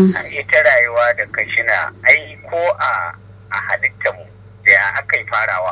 ita rayuwa da kashina ai ko a a halittar mu da aka yi farawa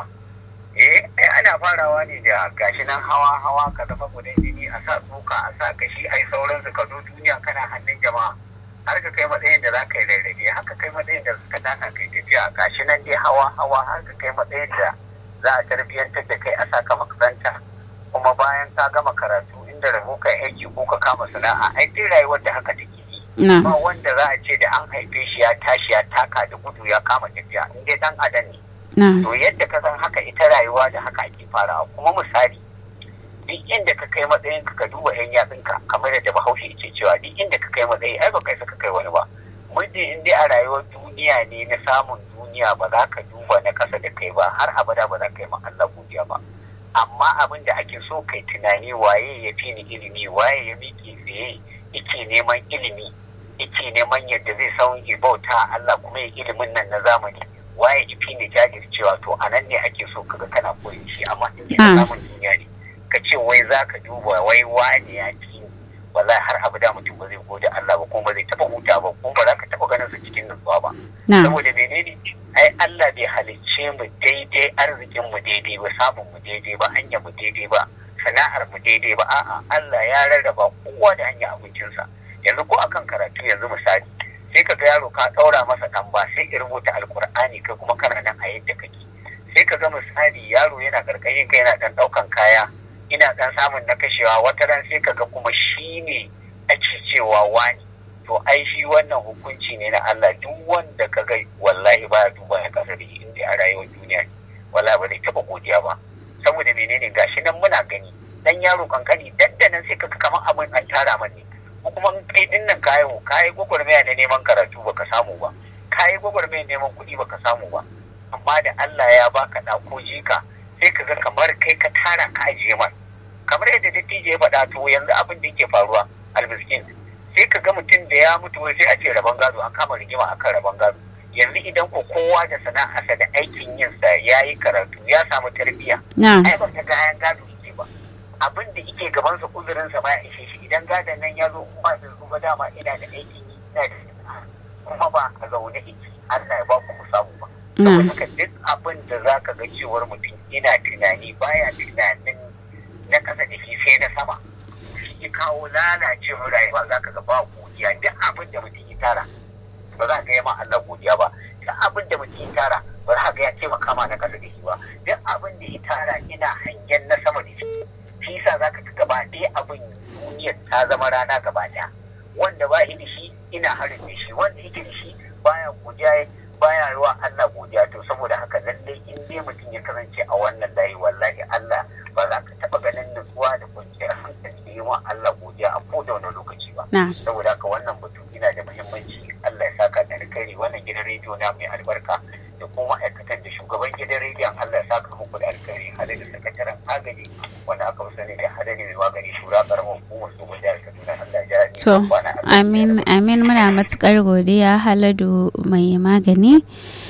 eh ai ana farawa ne da gashi nan hawa hawa ka zama gudan jini a sa tsoka a sa kashi ai sauransu ka zo duniya kana hannun jama'a har ka kai matsayin da za ka yi rarrabe haka kai matsayin da ka taka kai tafiya gashi nan dai hawa hawa har ka kai matsayin da za a tarbiyyantar da kai a saka makaranta kuma bayan ka gama karatu inda rabo kai aiki ko ka kama sana'a ai dai rayuwar da haka take yi ba wanda za a ce da an haife shi ya tashi ya taka da gudu ya kama tafiya in dai dan adam ne to yadda ka san haka ita rayuwa da haka ake farawa kuma misali duk inda ka kai matsayin ka duba yan yatsunka kamar yadda bahaushe ce cewa duk inda ka kai matsayi ai ba kai saka kai wani ba muddin in dai a rayuwar duniya ne na samun duniya ba za ka duba na ƙasa da kai ba har abada ba za ka yi ma Allah godiya ba amma abin da ake so kai tunani waye ya fi ni ilimi waye ya miƙe tsaye yake neman ilimi yake neman yadda zai san bauta Allah kuma ya ilimin nan na zamani waye ya fi ni jajircewa to a nan ne ake so kaga kana koyi shi amma in na samun duniya ne ka ce wai za ka duba wai wane ya fi wallahi har abada mutum ba zai gode Allah ba kuma ba zai taba huta ba kuma ba za ka taba ganin su cikin nutsuwa ba saboda menene ai Allah bai halicce mu daidai arzikin mu daidai ba samun mu daidai ba hanyar mu daidai ba sana'ar mu daidai ba a'a Allah ya rarraba kowa da hanyar abincinsa yanzu ko akan karatu yanzu misali sai ka ga yaro ka ɗaura masa ɗan ba sai ka rubuta alkur'ani kai kuma kana nan a yadda kake sai ka ga misali yaro yana karkashin kai yana ɗan ɗaukan kaya ina ɗan samun na kashewa wata ran sai ka ga kuma shi ne ake cewa wani to ai shi wannan hukunci ne na Allah duk wanda ka ga wallahi ba duba ya kasa da inda a rayuwar duniya ne wallahi ba zai taɓa godiya ba saboda menene gashi nan muna gani dan yaro kankani daddanan sai ka ga kamar abin an tara mani ko kuma kai din nan kayo kayi gwagwarmaya na neman karatu baka samu ba kayi gwagwarmaya neman kuɗi baka samu ba amma da Allah ya baka da ko jika sai ka ga kamar kai ka tara ka ajiye man kamar yadda dattijo ya faɗa to yanzu abin da yake faruwa almiskin sai ka ga mutum da ya mutu sai a ce rabon gado an kama rigima akan rabon gado yanzu idan ko kowa da sana'arsa da aikin yinsa ya yi karatu ya samu tarbiyya ai ba ta gayan gado yake ba abin da yake gabansa uzurinsa ma ya ishe shi idan gadon nan ya zo kuma da zuba dama ina da aikin yi ina da sana'a kuma ba a zaune iki Allah ya ba ku samu ba saboda haka duk abin da za ka ga cewar mutum ina tunani baya tunanin na kasa da shi sai na sama shi ya kawo lalacewar rayuwa za ka ga ba godiya duk abin da mutum ya tara ba za ka yi ma Allah godiya ba duk abin da mutum ya tara ba za ka ya taimaka ma na kasa da shi ba duk abin da ya tara ina hangen na sama da shi shi yasa za ka ga gaba ɗaya abin duniyar ta zama rana gaba ɗaya wanda ba shi da shi ina harin da shi wanda yake da shi baya godiya baya ruwa Allah godiya to saboda haka lallai in dai mutum ya kasance a wannan layi wallahi Allah ba za ka taɓa ganin nutsuwa da kwanciyar hankali da yi wa Allah godiya a ko da wani lokaci ba saboda haka wannan batu yana da muhimmanci Allah ya saka da alkhairi wannan gidan rediyo na mai albarka da kuma ma'aikatan da shugaban gidan rediyon Allah ya saka muku da alkhairi hada da sakataren agaji wanda aka fi sani da hada ne mai magani shura karamar hukumar su jihar Kaduna Allah ya To, amin, amin muna matukar godiya haladu mai magani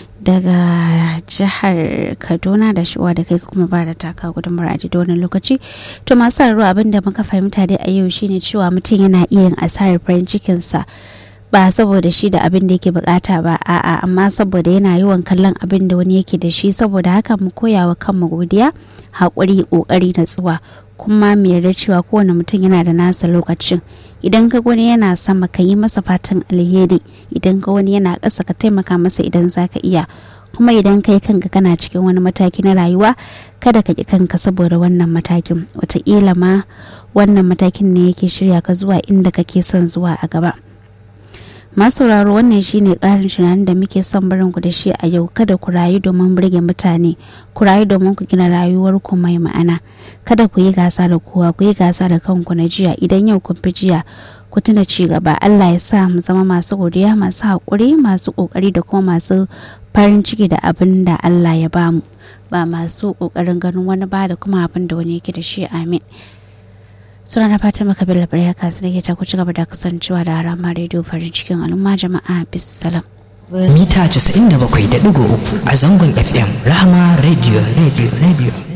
daga jihar Kaduna da shuwa da kai kuma ba da taka gudunmar a da wannan lokaci. To masu sauraro abin da muka fahimta dai a yau shine cewa mutum yana iya yin asarar farin cikinsa. ba saboda shi da abin da yake bukata ba a'a amma saboda yana yawan kallon abin da wani yake da shi saboda haka mu koya wa kanmu godiya haƙuri ƙoƙari natsuwa kuma mu yarda cewa kowane mutum yana da nasa lokacin idan ka wani yana sama ka yi masa fatan alheri idan ka wani yana ƙasa ka taimaka masa idan za ka iya kuma idan kai kanka kana cikin wani mataki na rayuwa kada ka ƙi kanka saboda wannan matakin wataƙila ma wannan matakin ne yake shirya ka zuwa inda kake son zuwa a gaba. masauraro wannan shine karin tunanin da muke son barin ku da shi a yau kada ku rayu domin burge mutane ku rayu domin ku gina rayuwar ku mai ma'ana kada ku yi gasa da kowa ku yi gasa da kanku na jiya idan yau kun fi jiya ku tuna ci gaba Allah ya sa mu zama masu godiya masu haƙuri masu ƙoƙari da kuma masu farin ciki da abin da Allah ya bamu ba masu ƙoƙarin ganin wani ba da kuma abin da wani yake da shi amin suna na fatima kabila ya kasu da ke ta ci gaba da kasancewa da harama rediyo farin cikin al'umma jama'a bisalam mita 97.3 a zangon fm rahama radio radio radio